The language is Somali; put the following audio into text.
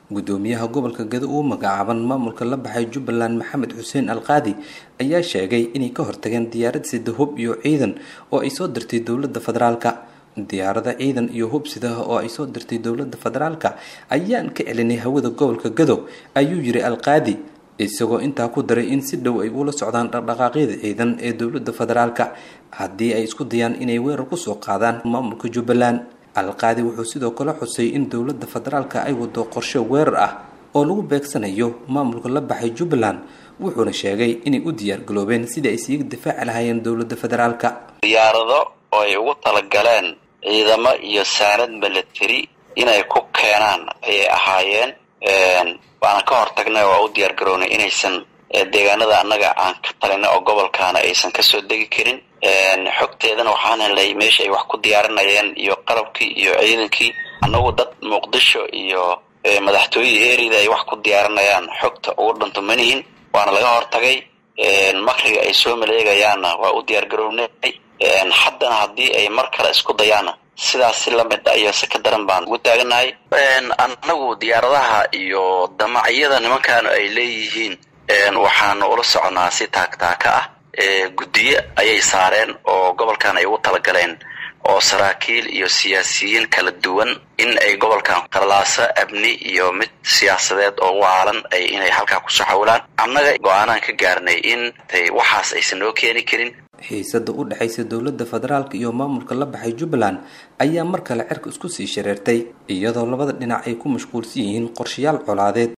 gudoomiyaha gobolka gado uu magacaaban maamulka la baxay jubbaland maxamed xuseen alqaadi ayaa sheegay inay ka hortageen diyaarad sida hub iyo ciidan oo ay soo dirtay dowladda federaalka diyaarada ciidan iyo hub sidaha oo ay soo dirtay dowladda federaalka ayaan ka celinay hawada gobolka gado ayuu yiri alqaadi isagoo intaa ku daray in si dhow ay ula socdaan dhaqdhaqaaqyada ciidan ee dowladda federaalka haddii ay isku dayaan inay weerar kusoo qaadaan maamulka jubbaland alqaadi wuxuu sidoo kale xusay in dowladda federaalka ay wado qorshe weerar ah oo lagu beegsanayo maamulka la baxay jubbaland wuxuuna sheegay inay u diyaar galoobeen sidii ay siiga difaaci lahaayeen dowladda federaalka diyaarado oo ay ugu talagaleen ciidamo iyo saanad milatary inay ku keenaan ayay ahaayeen waana ka hortagnay waa u diyaar garownay inaysan deegaanada annaga aan ka talinay oo gobolkaana aysan kasoo degi karin xogteedana waxaan helnay meesha ay wax ku diyaarinayeen iyo qalabkii iyo ciidankii annagu dad muqdisho iyo madaxtooyihii erida ay wax ku diyaarinayaan xogta ugu dhanto manihin waana laga hortagay makriga ay soo maleegayaanna waa u diyaar garownay haddana haddii ay mar kale isku dayaanna sidaas si lamid a iyo si ka daran baan ugu taaganahay annagu diyaaradaha iyo damacyada nimankaanu ay leeyihiin waxaanu ula soconaa si taagtaaka ah guddiyo ayay saareen oo gobolkan ay ugu talagaleen oo saraakiil iyo siyaasiyiin kala duwan in ay gobolkan qarlaaso amni iyo mid siyaasadeed oo waalan ay inay halkaa kusoo xawilaan annaga go-aanaan ka gaarnay in waxaas aysan noo keeni karin xiisada u dhexaysa dowladda federaalka iyo maamulka la baxay jubbaland ayaa mar kale cerka isku sii shareertay iyadoo labada dhinac ay ku mashquulsan yihiin qorshayaal colaadeed